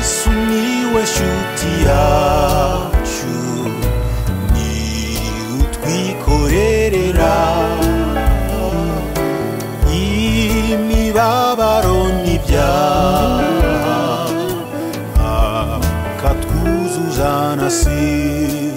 sumiłeś utiaciu ni utwikorerera imibabaro n'ibyaha akatwuzuzanasira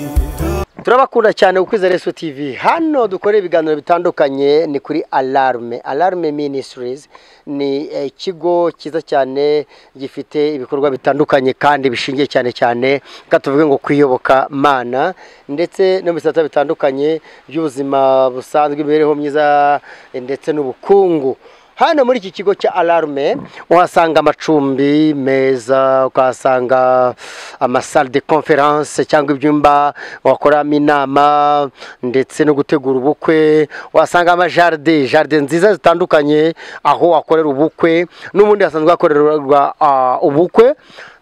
turabakunda cyane ku kwizera Yesu TV hano dukora ibiganiro bitandukanye ni kuri alarme alarme ministries ni eh, ikigo cyiza cyane gifite ibikorwa bitandukanye kandi bishingiye cyane cyane reka tuvuge ngo kwiyoboka mana ndetse no mu bisata bitandukanye by'ubuzima busanzwe imibereho myiza eh, ndetse n'ubukungu hano muri iki kigo cya alarme uhasanga amacumbi meza ukahasanga amasale de conference cyangwa ibyumba wakoramo inama ndetse no gutegura ubukwe uhasanga amajaride jaride nziza zitandukanye aho wakorera ubukwe n'ubundi hasanzwe hakorerwa ah, ubukwe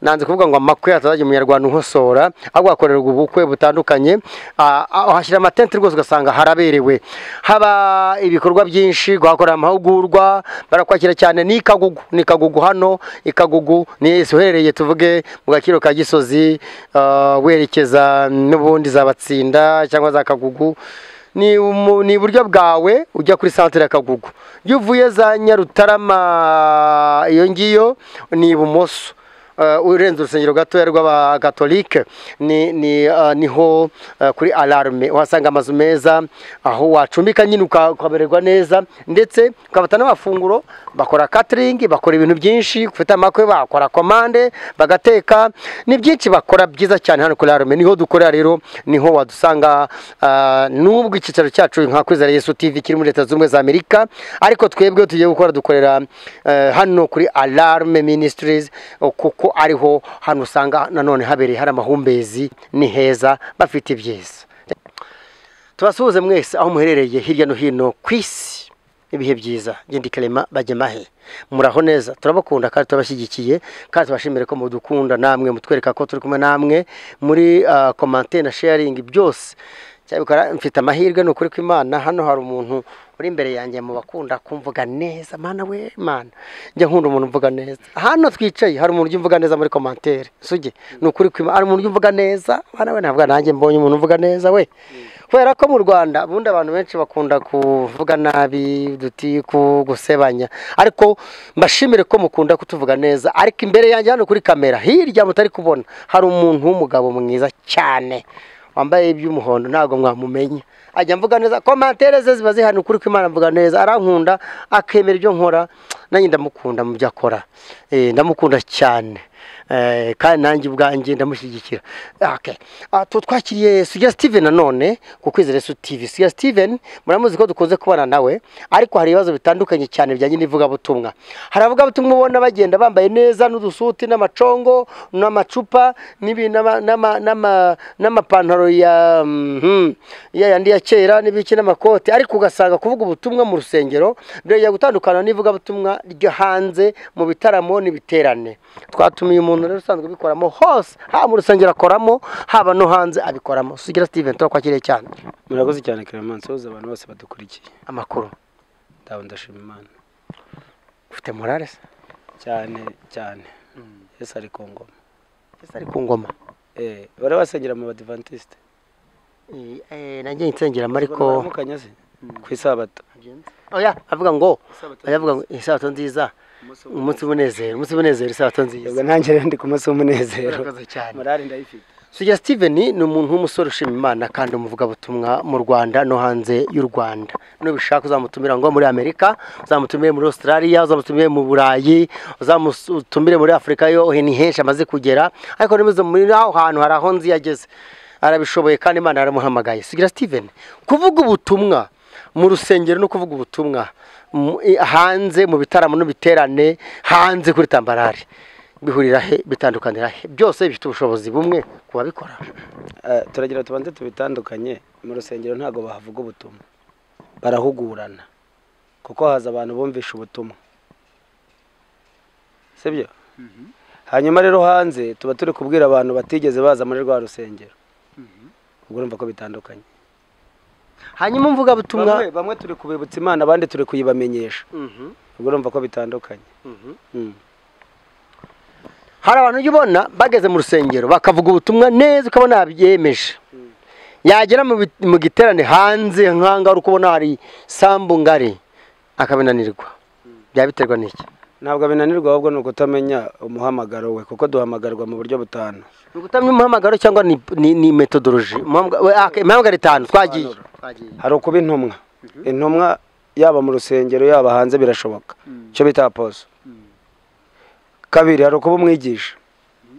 nanze kuvuga ngo amakwe atazajya umunyarwanda unkosora ahubwo hakorerwa ubukwe butandukanye Ah, ah, uhashyira amatente rwose ugasanga haraberewe haba ibikorwa byinshi guhakorera amahugurwa barakwakira cyane ni ikagugu ni ikagugu hano ikagugu ni uherereye tuvuge mu gaciro ka gisozi ah, werekeza n'ubundi za batsinda cyangwa za kagugu ni umu- ni iburyo bwawe ujya kuri santere ya kagugu iyo uvuye za nyarutarama iyo ngiyo ni ibumoso Uh, urenze urusengero gatoya rw'abakatolike ni, ni, uh, niho uh, kuri alarme uhasanga amazu meza aho wacumbika nyine uka- ukamererwa neza ndetse ukabata n'amafunguro bakora catering bakora ibintu byinshi ufite amakwe bakora komande bagateka ni byinshi bakora byiza cyane hano kuri alarme niho dukorera rero niho wadusanga uh, n'ubwo icyicaro cyacu nka kwizera yesu tv kiri muri leta zunze ubumwe za amerika ariko twebwe tugiye gukora dukorera eh, hano kuri alarme ministries o, kuko ariho hano usanga nanone habereye hari amahumbezi ni heza bafite ibyiza tubasuhuze mwese aho muherereye hirya no hino ku isi ibihe byiza genda ikarema bajya mahe muraho neza turabakunda kandi turabashyigikiye kandi tubashimire ko mudukunda namwe mutwereka ko turi kumwe namwe muri ah, komante na sharingi byose cyabikora mfite amahirwe ni ukuri kw'imana hano hari umuntu uri imbere yanjye mu bakunda kumvuga neza mana we mana njya nkunda umuntu umvuga neza hano twicaye hari umuntu ujya umvuga neza muri komantere suge ni ukuri kw'imana hari umuntu ujya umvuga neza mana we ntabwo nanjye mbonye umuntu uvuga neza we kubera ko mu rwanda ubundi abantu benshi bakunda kuvuga nabi duti ku gusebanya ariko mbashimire ko mukunda kutuvuga neza ariko imbere yanjye hano kuri kamera hirya mutari kubona hari umuntu w'umugabo mwiza cyane wambaye iby'umuhondo ntabwo mwamumenya ajya mvuga neza komantere ze ziba zihana ukuri kw'imana mvuga neza arankunda akemera ibyo nkora nanjye ndamukunda mu byo akora Eh, ndamukunda cyane Eh, kandi nanjye ubwanjye ndamushyigikira Okay. Ah, tu- twakiriye sugira steven nanone ku kwizera yesu tv sugira steven muramuzi ko dukunze kubana nawe ariko hari ibibazo bitandukanye cyane bijyanye n'ivugabutumwa hari abavugabutumwa ubona bagenda bambaye neza n'udusuti n'amacongo n'amacupa n'ibi- n'ama- n'ama- n'ama- n'amapantaro ya mhm, ya yandi ya kera n'ibiki n'amakote ariko ugasanga kuvuga ubutumwa mu rusengero byongera gutandukana n'ivugabutumwa ryo hanze mu bitaramo n'ibiterane twatumiye umuntu rero usanzwe ubikoramo hose haba mu rusengero akoramo haba no hanze abikoramo sugira steven turakwakiriye cyane murakoze cyane clemence woza abantu bose badukurikiye amakuru ndawe ndashima imana ufite morale se cyane cyane yesu ari ku ngoma ese ari ku ngoma Eh, bari basengera mu badivantiste Eh, eh, nanjye nsengeramo ariko baramukanya se ku isabato oya avuga ngo oya avuga ngo isabato nziza umunsi w'umunezero umunsi w'umunezero isabato nziza ubwo nanjye rero ndi ku munsi w'umunezero murakoze cyane morale ndayifite Sugira Steven ni umuntu w'umusore ushima Imana kandi umuvugabutumwa mu Rwanda no hanze y'u Rwanda. Nubishaka uzamutumira ngo muri Amerika, uzamutumire muri Australia, uzamutumire mu Burayi, uzamutumire muri Afurika yo hini henshi amaze kugera. Ariko nimuze muri aho hantu hari aho nzi yageze. Arabishoboye kandi Imana yaramuhamagaye. Sugira Steven, kuvuga ubutumwa mu rusengero no kuvuga ubutumwa mu- i- hanze mu bitaramo n'ibiterane hanze kuri tambarare bihurira he bitandukanira he byose bifite ubushobozi bumwe ku babikora Eh, turagira tubanze tubitandukanye mu rusengero ntabwo bahavuga ubutumwa barahugurana kuko haza abantu bumvisha ubutumwa sibyo hanyuma rero hanze tuba turi kubwira abantu batigeze baza muri rwa rusengero ubwo urumva ko bitandukanye hanyuma bamwe, umuvugabutumwa bamwe turi kubibutsa imana abandi turi kuyibamenyesha Mhm, ubwo urumva ko bitandukanye mhm. Mm. hari abantu ujya ubona bageze mu rusengero bakavuga ubutumwa neza ukabona yabyemeje yagera mu bi- mu giterane hanze nk'ahangaha uri kubona hari sambu ngari akabinanirwa byaba biterwa n'iki ntabwo binanirwa ahubwo ni ukutamenya umuhamagaro we kuko duhamagarwa mu buryo butanu ni ugutamya umuhamagaro cyangwa ni, ni, ni metodoloji Umuhamagaro- we, ah, imihamagaro itanu twagiye hari ukuba intumwa intumwa yaba mu rusengero yaba hanze birashoboka icyo bita aposo kabiri hari ukuba umwigisha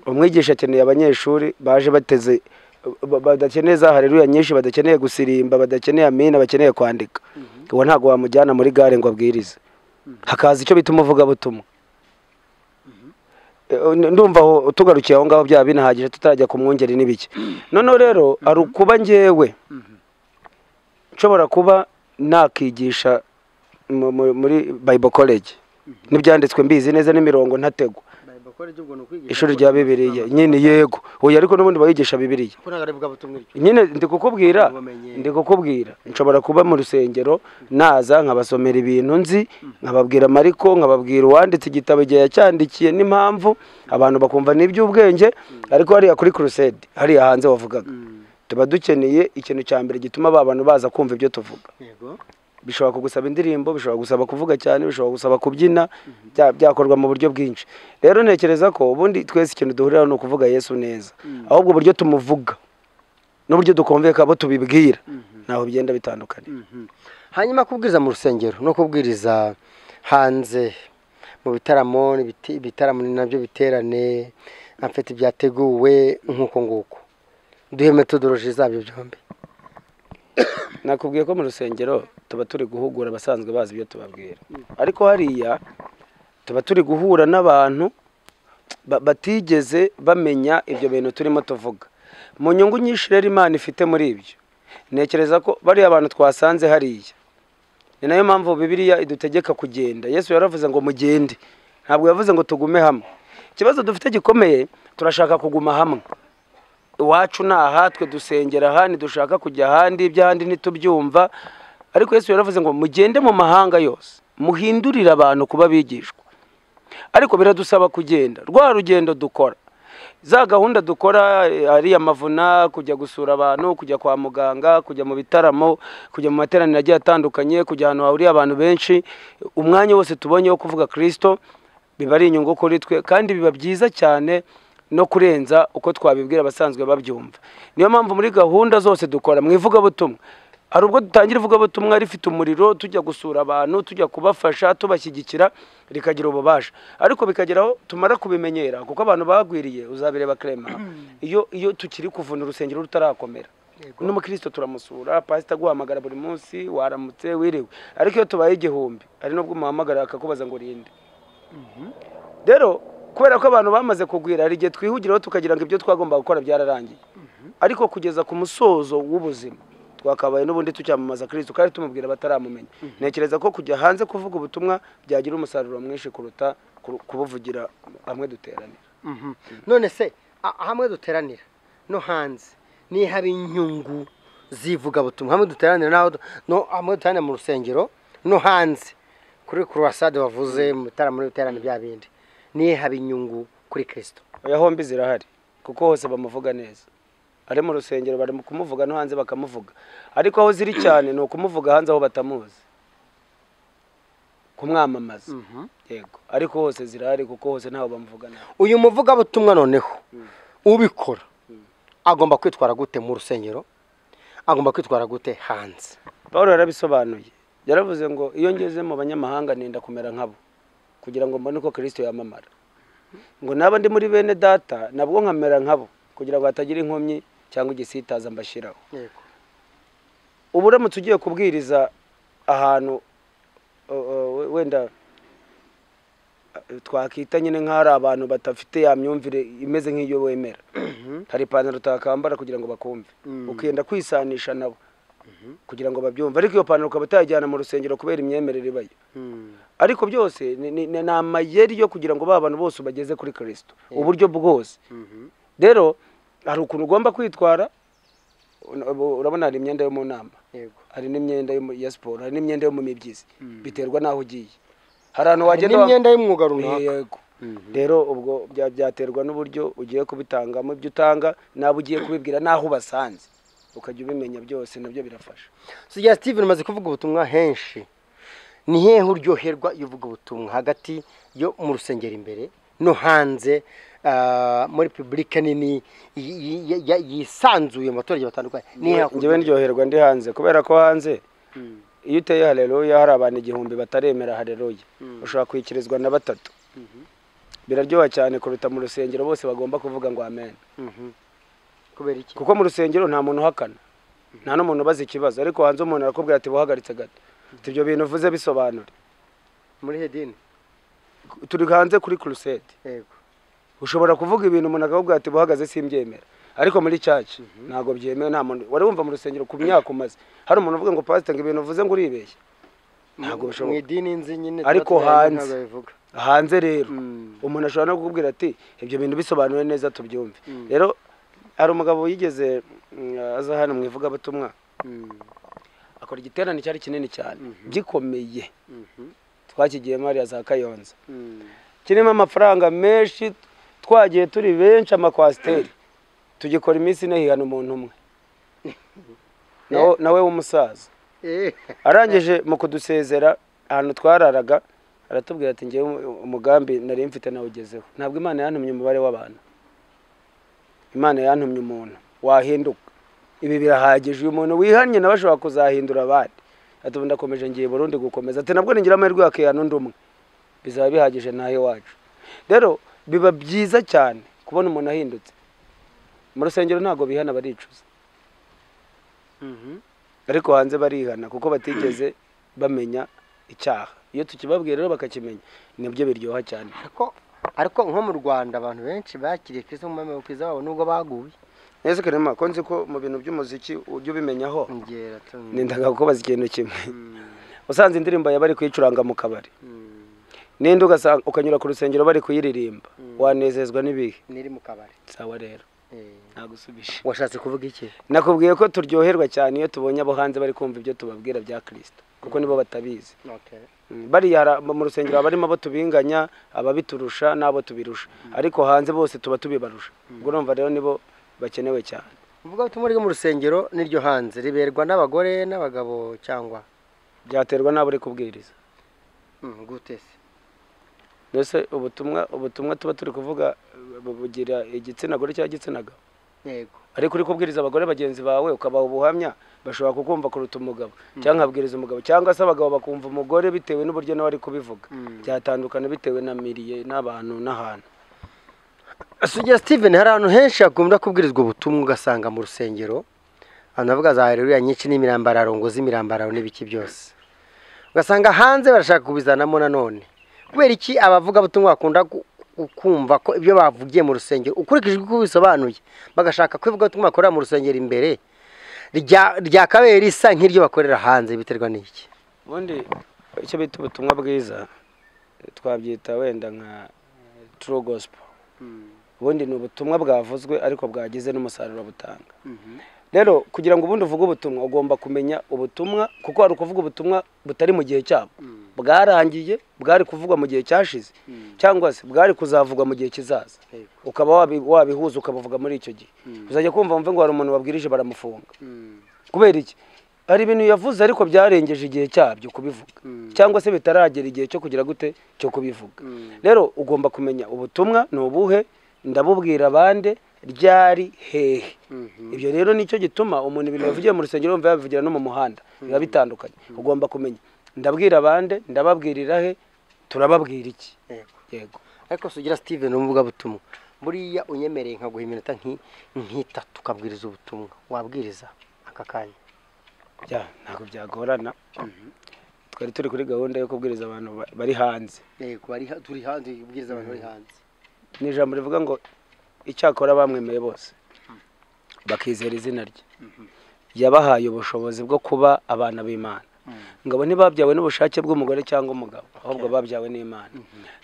umwigisha akeneye abanyeshuri baje bateze ba- badakeneye za hareruya nyinshi badakeneye gusirimba badakeneye amina bakeneye kwandika uwo ntabwo wamujyana muri gare ngo abwirize hakaza icyo bita umuvugabutumwa Eh, ndumva aho tugarukiye aho ngaho byaba binahagije tutarajya ku mwungeri n'ibiki noneho rero hari ukuba njyewe nshobora kuba nakigisha mu- mu- muri bible college n'ibyanditswe mbizi neza n'imirongo ntategwa ishuri rya bibiliya nyine yego oya ariko n'ubundi bayigisha bibiliya nyine ndi kukubwira Ubumenyi. ndi kukubwira nshobora kuba mu rusengero naza nkabasomera ibintu nzi nkababwira amariko nkababwira uwanditse igitabo igihe yacyandikiye n'impamvu abantu bakumva ni iby'ubwenge ariko hariya kuri crusade hariya hanze wavugaga tuba dukeneye ikintu cya mbere gituma ba bantu baza kumva ibyo tuvuga bishobora kugusaba indirimbo bishobora gusaba kuvuga cyane bishobora gusaba kubyina bya- byakorwa mu buryo bwinshi rero ntekereza ko ubundi twese ikintu duhuriraho ni ukuvuga yesu neza ahubwo uburyo tumuvuga n'uburyo dukumvikana abo tubibwira ntaho bigenda bitandukanye hanyuma kubwiriza mu rusengero no kubwiriza hanze mu bitaramo ibiti- ibitaramo ni nabyo biterane amfite byateguwe nk'uko nguko duhe metodoloji zabyo byombi nakubwiye ko mu rusengero tuba turi guhugura abasanzwe bazi ibyo tubabwira ariko hariya tuba turi guhura n'abantu ba- batigeze bamenya ibyo bintu turimo tuvuga mu nyungu nyinshi rero imana ifite muri ibyo ntekereza ko bariya abantu twasanze hariya ni nayo mpamvu bibiliya idutegeka kugenda yesu yaravuze ngo mugende ntabwo yavuze ngo tugume hamwe ikibazo dufite gikomeye turashaka kuguma hamwe iwacu ni aha twe dusengera aha ntidushaka kujya ahandi iby'ahandi ntitubyumva ariko yesu yaravuze ngo mugende mu mahanga yose muhindurire abantu kuba bigishwa ariko biradusaba kugenda rwa rugendo dukora za gahunda dukora eh, ari amavuna kujya gusura abantu kujya kwa muganga kujya mu bitaramo kujya mu materaniro agiye atandukanye kujya ahantu hahuriye abantu benshi umwanya wose tubonye wo kuvuga kirisito biba ari inyungu kuri twe kandi biba byiza cyane no kurenza uko twabibwira abasanzwe babyumva niyo mpamvu muri gahunda zose dukora mu ivugabutumwa hari ubwo dutangira ivugabutumwa rifite umuriro tujya gusura abantu tujya kubafasha tubashyigikira rikagira ububasha ariko bikageraho tumara kubimenyera kuko abantu bagwiriye uzabireba krema iyo iyo tukiri kuvuna urusengero rutarakomera n'umukristo turamusura pasita aguhamagara buri munsi waramutse wiriwe ariko iyo tubaye igihumbi hari n'ubwo umuhamagara akakubaza ngo urinde rero kubera ko abantu bamaze kugwira hari igihe twihugiraho tukagira ngo ibyo twagomba gukora byararangiye ariko kugeza ku musozo w'ubuzima twakabaye n'ubundi tucyamamaza kirisito kandi tumubwira bataramumenya ntekereza ko kujya hanze kuvuga ubutumwa byagira umusaruro mwinshi kuruta kuru- kubuvugira hamwe duteranira none se a- hamwe duteranira no hanze niyo haba inyungu z'ivugabutumwa hamwe duteranira n'aho du- no hamwe duteranira mu rusengero no hanze kuri kurwasade wavuze mu bitaramo n'ibiterane bya bindi niyo haba inyungu kuri kirisito oya hombi zirahari kuko hose bamuvuga neza ari mu rusengero bari mu kumuvuga no hanze bakamuvuga ariko aho ziri cyane ni ukumuvuga hanze aho batamuzi kumwamamaza yego ariko hose zirahari kuko hose ntaho bamuvuga nabi uyu muvugabutumwa noneho ubikora agomba kwitwara gute mu rusengero agomba kwitwara gute hanze paul yarabisobanuye yaravuze ngo iyo ngeze mu banyamahanga nenda kumera nkabo kugira ngo mbone uko kirisito yamamara ngo naba ndi muri bene data nabwo nkamera nkabo kugira ngo hatagira inkomyi cyangwa igisitaza mbashyiraho ubu uramutse ugiye kubwiriza ahantu uh, uh, we- wenda uh, twakita nyine nk'ahari abantu badafite ya myumvire imeze nk'iyo wemera hari ipantaro utakambara kugira ngo bakumve ukenda kwisanisha nabo kugira ngo babyumve ariko iyo pantaro ukaba utayijyana mu rusengero kubera imyemerere ibayo ariko byose ni- ni ni amayeri yo kugira ngo ba bantu bose ubageze kuri kirisito uburyo bwose rero hari ukuntu ugomba kwitwara Ur- urabona hari imyenda yo mu nama yego hari n'imyenda yo mu- ya siporo hari n'imyenda yo mu mibyizi biterwa n'aho ugiye hari ahantu hari wagenda wa- n'imyenda y'umwuga runaka yego rero ubwo bya- byaterwa n'uburyo ugiye kubitangamo ibyo utanga n'abo ugiye kubibwira n'aho ubasanze ukajya ubimenya byose nabyo birafasha sugira steven umaze kuvuga ubutumwa henshi ni hehe uryoherwa iyo uvuga ubutumwa hagati yo mu rusengero imbere no hanze ah, muri publike nini yi- yi- yi- yi- yisanzuye mu baturage batandukanye ni hehe njyewe hakuryohera? ndyoherwa ndi hanze kubera ko hanze iyo uteye hareruya hari abantu igihumbi bataremera hareruya ushobora kwikirizwa na batatu biraryoha cyane kuruta mu rusengero bose bagomba kuvuga ngo amen Mhm. kubera iki kuko mu rusengero nta muntu uhakana nta n'umuntu ubaza ikibazo ariko hanze umuntu arakubwira ati buhagaritse gato Ati, ibyo bintu uvuze bisobanura muri hedini turi hanze kuri kurusete yego ushobora kuvuga ibintu umuntu akakubwira ati buhagaze simbyemera ariko muri caci ntabwo byemewe nta muntu wari wumva mu rusengero ku myaka umaze hari umuntu uvuga ngo pasite ngo ibintu uvuze ngo uribeshya ntabwo mu bishoboka idini nzi nyine Ariko tuba tuyazi hanze. ntabwo bivuga hanze rero Mm. umuntu ashobora no kukubwira ati ibyo bintu bisobanuye neza tubyumve Mm. rero hari umugabo yigeze mm, aza hano mu ivugabutumwa Mm. akora igiterane cyari kinini cyane gikomeye Mhm. twakigiyemo hariya za kayonza Mm. kirimo amafaranga menshi twagiye turi benshi amakwasiteri tugikora iminsi ine hihana umuntu umwe nawe nawe w'umusaza Eh. arangije mu kudusezera ahantu twararaga aratubwira ati ngewe umu- umugambi nari mfite nawugezeho ntabwo imana yantumye umubare w'abantu imana yantumye umuntu wahinduka ibi birahagije uyu muntu wihannye nawe ashobora kuzahindura abandi ati ubu ndakomeje ngiye burundi gukomeza ati nabwo ningira amahirwe yakihana undi umwe bizaba bihagije nawe iwacu rero biba byiza cyane kubona umuntu ahindutse mu rusengero ntabwo bihana baricuza Mhm. ariko hanze barihana kuko batigeze bamenya icyaha iyo tukibabwiye rero bakakimenya nibyo biryoha cyane ariko ariko nko mu rwanda abantu benshi bakiriye kristo nk'umumamabwiriza wabo nubwo baguye neza karema ko nzi ko mu bintu by'umuziki ujya ubimenyaho ngera tu nendaga kukubaza ikintu kimwe usanze indirimbo yawe bari kuyicuranga mu kabari n'indi ugasanga ukanyura ku rusengero bari kuyiririmba wanezezwa n'ibihe niri mu kabari sawa rero Eh. nagusubije washatse kuvuga iki nakubwiye ko turyoherwa cyane iyo tubonye abo hanze bari kumva ibyo tubabwira bya kirisita kuko nibo batabizi okay. Mm, bariya hari aba- mu rusengero abarimo abo tubinganya ababiturusha n'abo tubirusha ariko hanze bose tuba tubibarusha ubwo urumva rero nibo bakenewe cyane uvuga ubutumwa ryo mu rusengero n'iryo hanze riberwa n'abagore n'abagabo cyangwa byaterwa n'abo uri kubwiriza Mm, gute se mbese ubutumwa ubutumwa tuba turi kuvuga eh, bu- bugira igitsina gore cyangwa igitsina gabo yego ariko uri kubwiriza abagore bagenzi bawe ukabaha ubuhamya bashobora kukumva kuruta umugabo cyangwa nkabwiriza umugabo cyangwa se abagabo bakumva umugore bitewe n'uburyo nawe ari kubivuga Mm. byatandukana bitewe na miriye n'abantu n'ahantu sugira steven hari ahantu henshi hakunda kubwirizwa ubutumwa ugasanga mu rusengero abantu bavuga za hererura nyinshi n'imirambararo ngo z'imirambararo n'ibiki byose ugasanga hanze barashaka kubizanamo nanone kubera iki abavuga butumwa bakunda gu- gu- kumva ko ibyo bavugiye mu rusengero ukurikije uko bisobanuye bagashaka ko ivuga butumwa bakorera mu rusengero imbere rya- ryakabaye risa nk'iryo bakorera hanze biterwa n'iki ubundi icyo bita ubutumwa bwiza twabyita wenda nka turu gosipo ubundi ni ubutumwa bwavuzwe ariko bwagize n'umusaruro butanga rero kugira ngo ubundi uvuge ubutumwa ugomba kumenya ubutumwa kuko hari ukuvuga ubutumwa butari mu gihe cyabwo bwarangiye bwari kuvugwa mu gihe cyashize cyangwa se bwari kuzavugwa mu gihe kizaza Yego. ukaba wabi- wabihuza ukabuvuga muri icyo gihe uzajya kumva mve ngo hari umuntu wabwirije baramufunga kubera iki hari ibintu yavuze ariko byarengeje igihe cyabyo kubivuga cyangwa se bitaragera igihe cyo kugira gute cyo kubivuga rero ugomba kumenya ubutumwa ni ubuhe ndabubwira abande ryari hehe ibyo rero nicyo gituma umuntu ibintu yavugiye mu rusengero yumva yabivugira no mu muhanda biba bitandukanye ugomba kumenya ndabwira abande ndababwirira he turababwira iki Yego. yego ariko sugira steven umuvugabutumwa buriya unyemereye nkaguha iminota nki- nk'itatu ukabwiriza ubutumwa wabwiriza aka kanya Ya, ntabwo byagorana twari turi kuri gahunda yo kubwiriza abantu ba- bari hanze yego bari ha- turi hanze ubwiriza abantu bari hanze ni ijambo rivuga ngo icyakora bamwemeye bose bakizera izina rye yabahaye ubushobozi bwo kuba abana b'imana ngabo ntibabyawe n'ubushake bw'umugore cyangwa umugabo ahubwo babyawe n'imana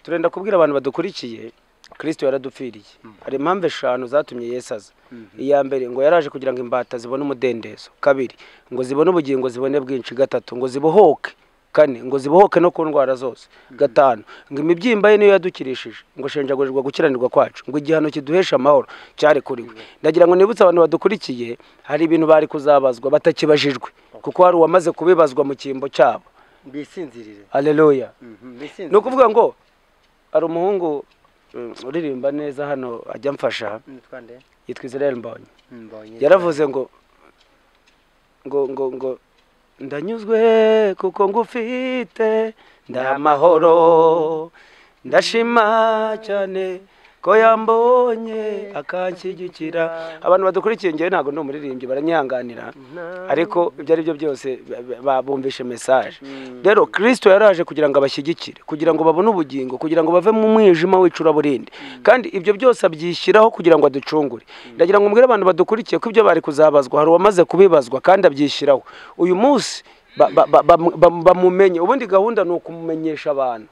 turenda kubwira abantu badukurikiye kirisito yaradupfiriye hari impamvu eshanu zatumye yesu aza iya mbere ngo yaraje kugira ngo imbata zibone umudendezo kabiri ngo zibone ubugingo zibone bwinshi gatatu ngo zibohoke kane ngo zibohoke no ku ndwara zose gatanu ngo imibyimba ye niyo yadukirishije ngo shenjagurirwa gukiranirwa kwacu ngo igihano kiduhesha amahoro cyarekuriwe ndagira ngo nibutse abantu badukurikiye hari ibintu bari kuzabazwa batakibajijwe kuko hari uwamaze kubibazwa mu cyimbo cyabo bisinzirire aleluya ni bisinzirire ukuvuga ngo hari umuhungu mm, uririmba neza hano ajya amfasha nitwa nde yitwa israel mbonye mbonye yaravuze ngo ngo ngo ngo ndanyuzwe kuko ngufite ndamahoro ndashima cyane ko yambonye akanshyigikira abantu badukurikiye ngewe ntabwo ndi umuririmbyi baranyihanganira ariko ibyo ari byo byose ba- ba- babumvishe mesaje rero kirisito yaraje kugira ngo abashyigikire kugira ngo babone ubugingo kugira ngo bave mu mwijima w'icuraburindi kandi ibyo byose abyishyiraho kugira ngo aducungure ndagira ngo mbwire abantu badukurikiye ko ibyo bari kuzabazwa hari uwamaze kubibazwa kandi abyishyiraho uyu munsi ba- ba- ba- bamu- bamu- bamumenye ubundi gahunda ni ukumumenyesha abantu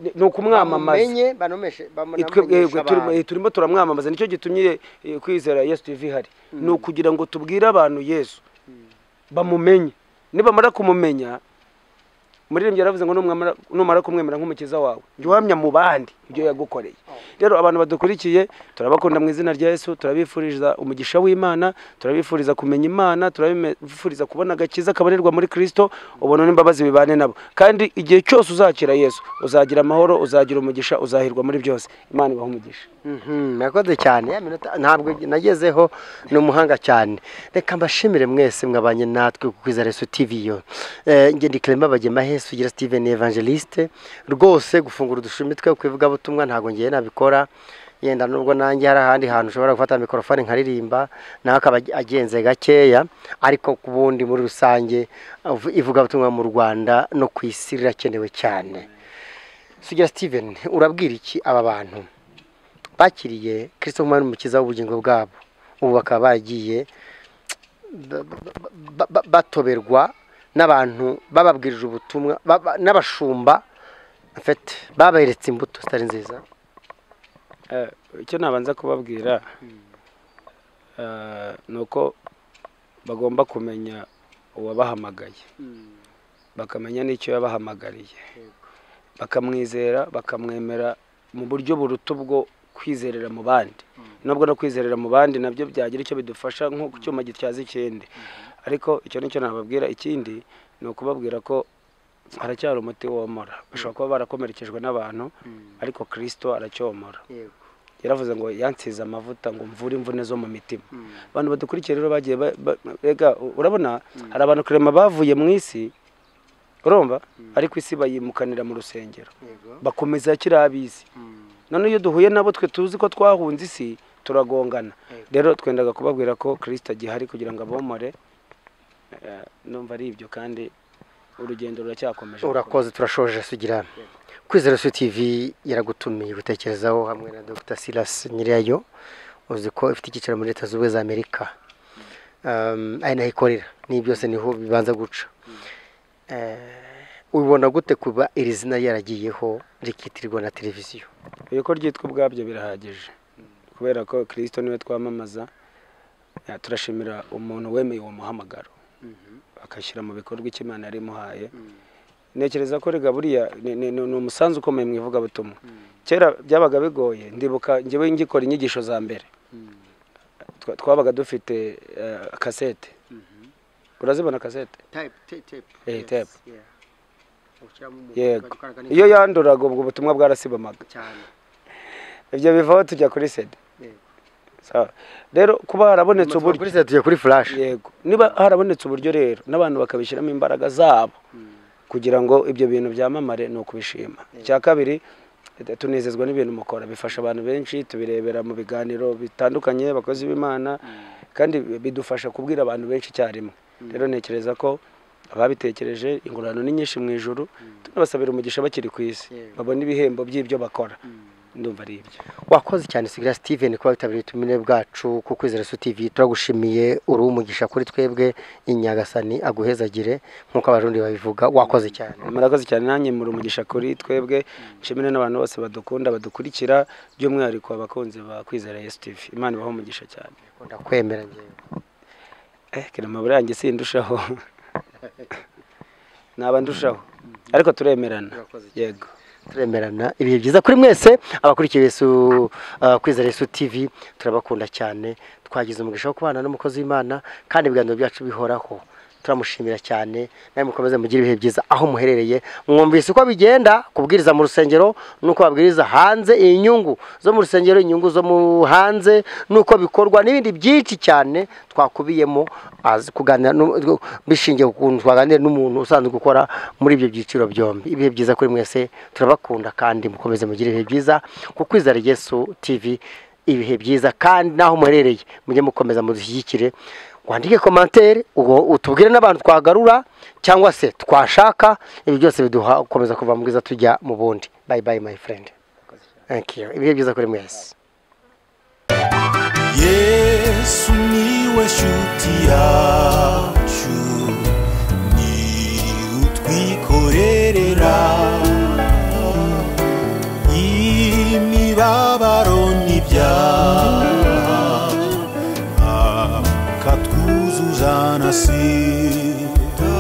Ni- ni ukumwamamaza bamenye banomeshe twebwe bamumenyesha turimo abantu. eh, turimo turamwamamaza nicyo gitumye eh, kwizera yesu tv ihari ni ukugira ngo tubwire abantu yesu bamumenye nibamara kumumenya umuririmbyi yaravuze ngo numwamara- numara kumwemera nk'umukiza wawe jya uhamya mu bandi ibyo yagukoreye rero abantu badukurikiye turabakunda mu izina rya yesu turabifuriza umugisha w'imana turabifuriza kumenya imana turabifuriza kubona agakiza kabarirwa muri kristo ubuntu n'imbabazi bibane nabo kandi igihe cyose uzakira yesu uzagira amahoro uzagira umugisha uzahirwa muri byose imana ibaha umugisha Mhm, murakoze cyane ya minota ntabwo nagezeho ni umuhanga cyane reka mbashimire mwese mwabanye natwe ku kwiza resu tv yo Eh, njye ndi clement bagema hesu ugira steven evangeliste rwose gufungura udushumi twe kwivugabutumwa ntabwo ngiye nabikora yenda nubwo nanjye hari ahandi hantu ushobora gufata mikorofone nkaririmba nawe akaba agenze gakeya ariko ku bundi muri rusange ivu- ivugabutumwa mu rwanda no ku isi rirakenewe cyane sugira steven urabwira iki aba bantu bakiriye kirisito nk'umwami umukiza w'ubugingo bwabo ubu bakaba bagiye ba- ba- ba- ba- batoberwa n'abantu bababwirije ubutumwa ba- ba- n'abashumba mfete baberetse imbuto zitari nziza Eh, icyo nabanza kubabwira eh, ni uko bagomba kumenya uwabahamagaye bakamenya n'icyo yabahamagariye bakamwizera bakamwemera mu buryo buruta ubwo kwizerera mu bandi nubwo no kwizerera mu bandi nabyo byagira icyo bidufasha nko ku cyuma gityaza ikindi ariko icyo nicyo nababwira ikindi ni ukubabwira ko haracyari umuti womora bashobora kuba barakomerekejwe n'abantu ariko kirisito aracyomora yaravuze ngo yansize amavuta ngo mvure imvune zo mu mitima abantu badukurikiye rero bagiye ba- ba- ega u- urabona hari abantu kurema bavuye mu isi urumva ariko isi bayimukanira mu rusengero bakomeza kiriya ab'isi none iyo duhuye nabo twe tuzi ko twahunze isi turagongana rero twendaga kubabwira ko kirisita agihari kugira ngo abomore Eh, numva ari ibyo kandi urugendo ruracyakomeje urakoze turashoje sugira kwizera su tv yaragutumiye gutekerezaho hamwe na dr silas nyirayo uzi ko ifite icyicaro muri leta zunze ubumwe za amerika Um, ari naho ikorera ni byose niho bibanza guca Eh, ubibona gute kuba iri zina yaragiyeho rikitirwa na televiziyo uko ryitwa ubwabyo birahagije kubera ko kirisito niwe twamamaza eh, turashimira umuntu wemeye uwo muhamagaro agashyira mu bikorwa icyo imana yari imuhaye ntekereza ko rega buriya ni- ni ni umusanzu ukomeye mu ivugabutumwa kera byabaga bigoye ndibuka njyewe ngikora inyigisho za mbere Twa- twabaga dufite eh, kasete urazibona kasete Eh, Yes, tape. yego iyo yanduraga ubwo ubutumwa bwarasibamaga ibyo bivaho tujya kuri sede Yego. Sawa. rero kuba harabonetse uburyo tujya kuri flash yego niba harabonetse uburyo rero n'abantu bakabishyiramo imbaraga zabo kugira ngo ibyo bintu byamamare ni ukubishima icya kabiri eh, tunezezwa n'ibintu mukora bifasha abantu benshi tubirebera mu biganiro bitandukanye abakozi b'imana kandi bidufasha kubwira abantu benshi icyarimwe rero ntekereza ko ababitekereje ingororano ni nyinshi mu ijoro tunabasabira umugisha bakiri ku isi Yego. babona ibihembo by'ibyo bakora ndumva ari ibyo wakoze cyane sigira steven kuba witabiriye ubutumire bwacu ku kwizera su tv turagushimiye uri umugisha kuri twebwe inyagasani aguhezagire nk'uko abarundi babivuga wakoze cyane murakoze cyane nanjye muri umugisha kuri twebwe nshimire n'abantu bose badukunda badukurikira by'umwihariko abakunzi ba kwizera yesu tv imana ibaho umugisha cyane ndakwemera ngewe eh kirema buriya njye sindushaho naba ndushaho ariko turemerana Murakoze cyane. yego turemerana ibihe byiza kuri mwese abakurikiye Yesu uh, kwizera Yesu TV turabakunda cyane twagize umugisha wo kubana n'umukozi w'Imana kandi ibiganiro byacu bihoraho turamushimira cyane nawe mukomeze mugire ibihe byiza aho muherereye mwumvise uko bigenda kubwiriza mu rusengero nuko babwiriza hanze inyungu zo mu rusengero inyungu zo mu hanze nuko bikorwa n'ibindi byinshi cyane twakubiyemo azi kuganira nu- bishingiye ku kuntu twaganira n'umuntu usanzwe gukora muri ibyo byiciro byombi ibihe byiza kuri mwese turabakunda kandi mukomeze mugire ibihe byiza ku kwizera Yesu TV ibihe byiza kandi n'aho muherereye mujye mukomeza mudushyigikire wandike komantere ubwo utubwire n'abantu twagarura cyangwa se twashaka ibi byose biduha gukomeza kuva mu bwiza tujya mu bundi bayi bayi mayi furendi ibihe byiza kuri mwese yesu niwe nshuti yacu ni utwikorerera imibabaro n'ibyaha akatwuzuzana si